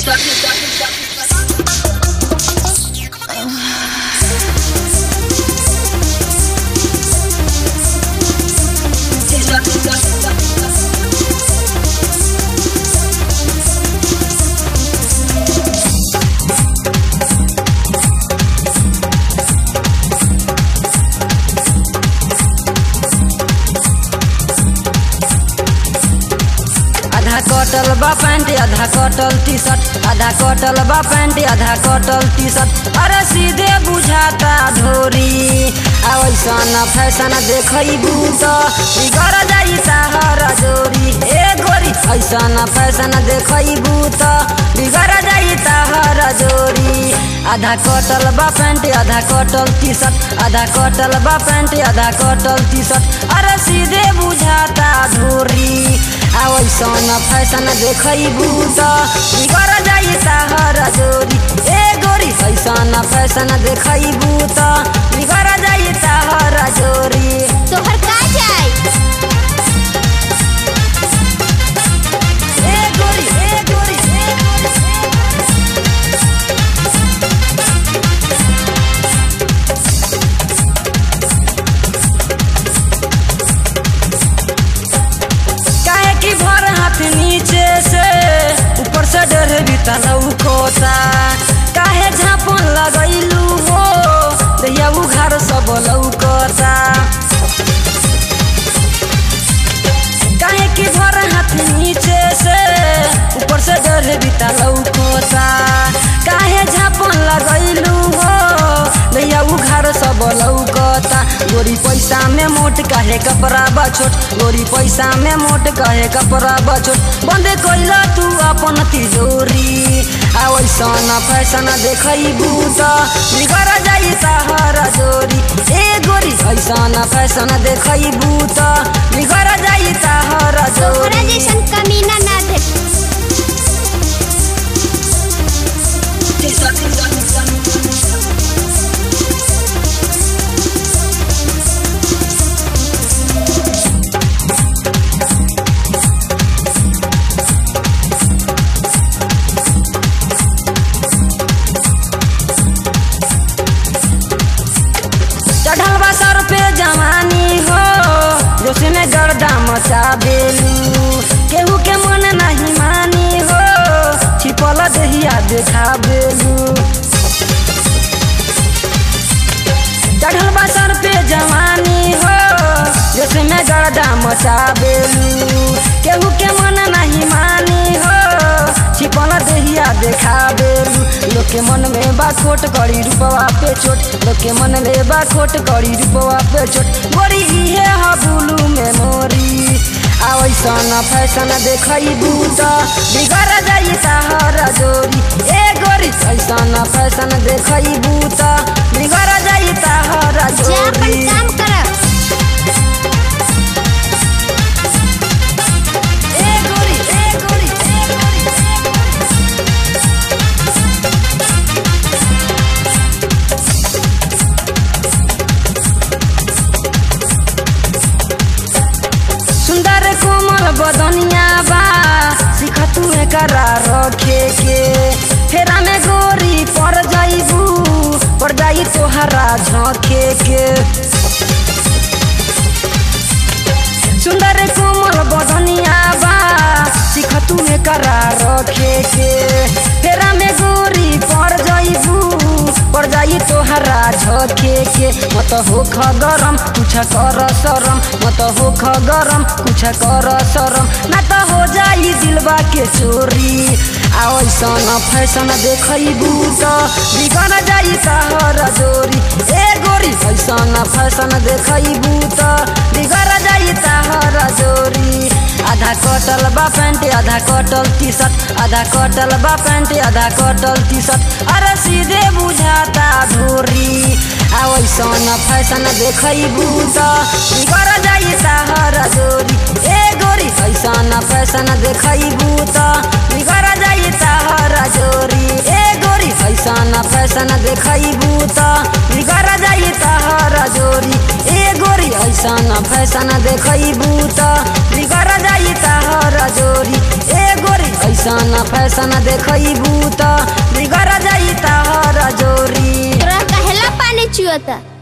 आधा कटल बा पैंट आधा कटल टी शर्ट आधा कटल बा पैंट आधा कटल टी शर्ट अरे सीधे बुझाता ढोरी आ वैसन फैशन देखैबू त बिगड़ जाई ताहर जोरी ए गोरी ऐसन फैशन देखैबू त बिगड़ जाई ताहर जोरी आधा कटल बा पैंट आधा कटल टी शर्ट आधा कटल बा पैंट आधा कटल टी शर्ट अरे सीधे बुझाता ढोरी आ वैसन फैशन देखैबू त बिगड़ जाई ताहर जोरी ए गोरी ऐसन फैशन देखैबू त बिगड़ जाई ताहर जोरी तोहर का जाए ए गोरी ए गोरी ए गोरी काहे की भर हाथ नीचे से ऊपर से डर बीता लौकोता काहे झापन लगैलू हो दैया उघार सब लौकोता काहे की भर हाथ नीचे से ऊपर से डर बीता लौकोता काहे झापन लगैलू हो दैया उघार सब लौकता गोरी पैसा में मोट काहे कपड़ा बछोट गोरी पैसा में मोट काहे कपड़ा बछोट बंद कैल तू अपन तिजोरी आ वैसन फैशन देखैबू त बिगड़ जाई ताहर जोरी ए गोरी ऐसन फैशन देखैबू त बिगड़ जाई ताहर तोहरा जोरी जैसन कमीना ना देख चढ़ल बा सर पे जवानी हो जोश में गर्दा मचा बेलू केहू के मन नहीं मानी हो छिपल दहिया देखा बेलू चढ़ल बा सर पे जवानी हो जोश में गर्दा मचा बेलू केहू के मन नहीं मानी हो छिपल दहिया देखा बेलू लोग के मन में बा खोट करी रूपवा पे चोट लोग के मन में बा खोट करी रूपवा पे चोट गोरी इहे ह बुलू में मोरी आ वैसन फैशन देखैबू त बिगड़ जाई ताहर जोरी ए गोरी ऐसन फैशन देखैबू त बिगड़ जाई ताहर जा अपन जोरी काम कर ए गोरी ए गोरी ए गोरी सुंदर कोमल बदनिया बा सिख तू करा रखे के फेरा में गोरी पड़ जाइबू पड़ जाई तोहरा झोंके के सुंदर कोमल बदनिया बा सिख तू करा रखे के फेरा में गोरी पड़ जाइबू पड़ जाई तोहरा झोंके के मत हो गरम कुछ कर शरम मत हो गरम कुछ कर शरम ना तो हो जाई दिलबा के चोरी आ ऐसन फैशन देखैबू त बिगड़ जाई तहर जोरी ए गोरी ऐसन फैशन देखैबू त बिगड़ जाई तहर जोरी आधा कटल बा पैंट आधा कटल टी शर्ट आधा कटल बा पैंट आधा कटल टी शर्ट अरे सीधे बुझाता ढोरी आ वैसन फैशन देखैबू त बिगड़ जाई ताहर जोरी ए गोरी ऐसन फैशन देखैबू त बिगड़ जाई ताहर जोरी ए गोरी ऐसन फैशन देखैबू त बिगड़ जाई ताहर जोरी ए गोरी ऐसन फैशन देखैबू त बिगड़ जाई ताहर जोरी ए गोरी ऐसन फैशन देखबू त बिगड़ जाई तहर जोरी तोरा कहेला पानी चुअता